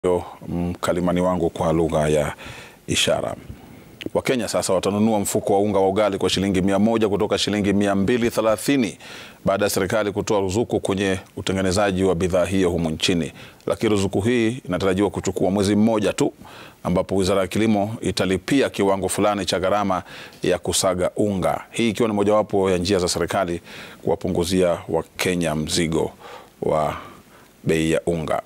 mkalimani wangu kwa lugha ya ishara. Wakenya sasa watanunua mfuko wa unga wa ugali kwa shilingi mia moja kutoka shilingi mia mbili thelathini baada ya serikali kutoa ruzuku kwenye utengenezaji wa bidhaa hiyo humu nchini. Lakini ruzuku hii inatarajiwa kuchukua mwezi mmoja tu, ambapo wizara ya kilimo italipia kiwango fulani cha gharama ya kusaga unga, hii ikiwa ni mojawapo ya njia za serikali kuwapunguzia Wakenya mzigo wa bei ya unga.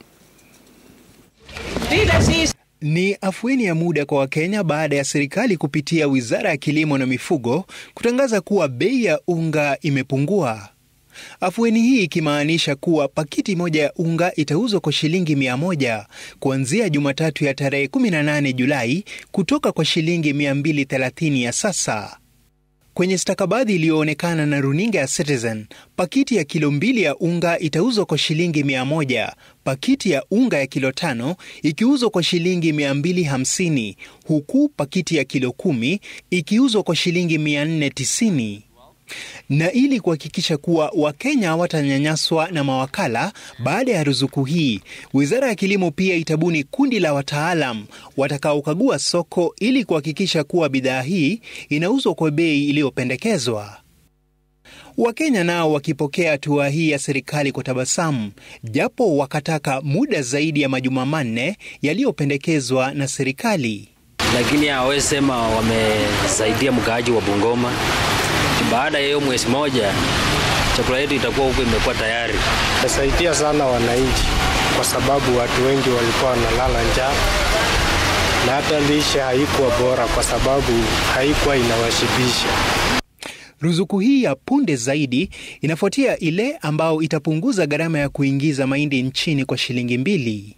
Ni afueni ya muda kwa Wakenya baada ya serikali kupitia wizara ya kilimo na mifugo kutangaza kuwa bei ya unga imepungua. Afueni hii ikimaanisha kuwa pakiti moja ya unga itauzwa kwa shilingi mia moja kuanzia Jumatatu ya tarehe 18 Julai kutoka kwa shilingi 230 ya sasa. Kwenye stakabadhi iliyoonekana na runinga ya Citizen, pakiti ya kilo mbili ya unga itauzwa kwa shilingi mia moja, pakiti ya unga ya kilo tano ikiuzwa kwa shilingi mia mbili hamsini, huku pakiti ya kilo kumi ikiuzwa kwa shilingi mia nne tisini. Na ili kuhakikisha kuwa Wakenya hawatanyanyaswa na mawakala baada ya ruzuku hii, wizara ya kilimo pia itabuni kundi la wataalam watakaokagua soko ili kuhakikisha kuwa bidhaa hii inauzwa kwa bei iliyopendekezwa. Wakenya nao wakipokea hatua hii ya serikali kwa tabasamu, japo wakataka muda zaidi ya majuma manne yaliyopendekezwa na serikali. Lakini hawezi sema wamesaidia mkaaji wa Bungoma. Baada ya hiyo mwezi moja chakula yetu itakuwa huko imekuwa tayari. Itasaidia sana wananchi, kwa sababu watu wengi walikuwa wanalala njaa na hata lishe haikuwa bora, kwa sababu haikuwa inawashibisha. Ruzuku hii ya punde zaidi inafuatia ile ambao itapunguza gharama ya kuingiza mahindi nchini kwa shilingi mbili.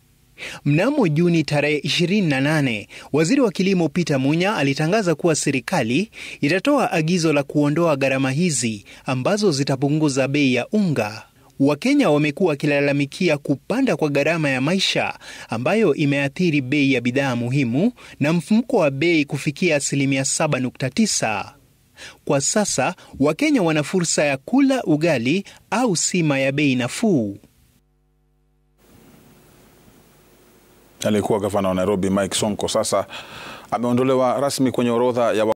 Mnamo Juni tarehe 28, waziri wa kilimo Peter Munya alitangaza kuwa serikali itatoa agizo la kuondoa gharama hizi ambazo zitapunguza bei ya unga. Wakenya wamekuwa wakilalamikia kupanda kwa gharama ya maisha ambayo imeathiri bei ya bidhaa muhimu na mfumuko wa bei kufikia asilimia 7.9. Kwa sasa Wakenya wana fursa ya kula ugali au sima ya bei nafuu. Aliyekuwa gavana wa Nairobi Mike Sonko sasa ameondolewa rasmi kwenye orodha ya